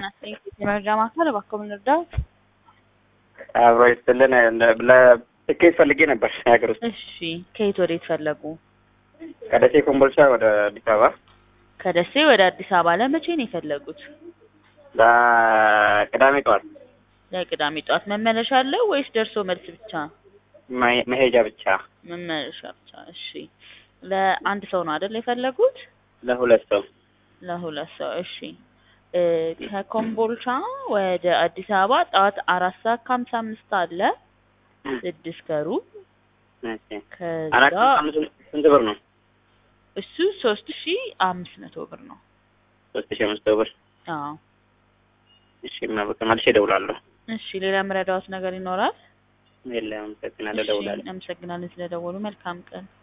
ጤና ይስጥልኝ የመረጃ ማዕከል እባክዎ ምን ልርዳዎት? አብሮ ይስጥልን ለትኬት ፈልጌ ነበር የሀገር ውስጥ እሺ ከየት ወዴት ፈለጉ? ከደሴ ኮምቦልቻ ወደ አዲስ አበባ ከደሴ ወደ አዲስ አበባ ለመቼ ነው የፈለጉት? ለቅዳሜ ጠዋት ለቅዳሜ ጠዋት መመለሻ አለው ወይስ ደርሶ መልስ ብቻ? መሄ- መሄጃ ብቻ መመለሻ ብቻ። እሺ ለአንድ ሰው ነው አይደል የፈለጉት? ለሁለት ሰው ለሁለት ሰው እሺ እ ከኮምቦልቻ ወደ አዲስ አበባ ጠዋት አራት ሰዓት ከሀምሳ አምስት አለ ስድስት ከሩብ እሺ። አራት ከዛ አምስት ስንት ብር ነው? እሱ ሶስት ሺ አምስት መቶ ብር ነው። ሶስት ሺህ አምስት መቶ ብር አዎ እሺ። በቃ መልሼ እደውላለሁ። እሺ ሌላ የምረዳዎት ነገር ይኖራል? የለም፣ አመሰግናለሁ። እሺ እደውላለሁ። አመሰግናለን ስለደወሉ። መልካም ቀን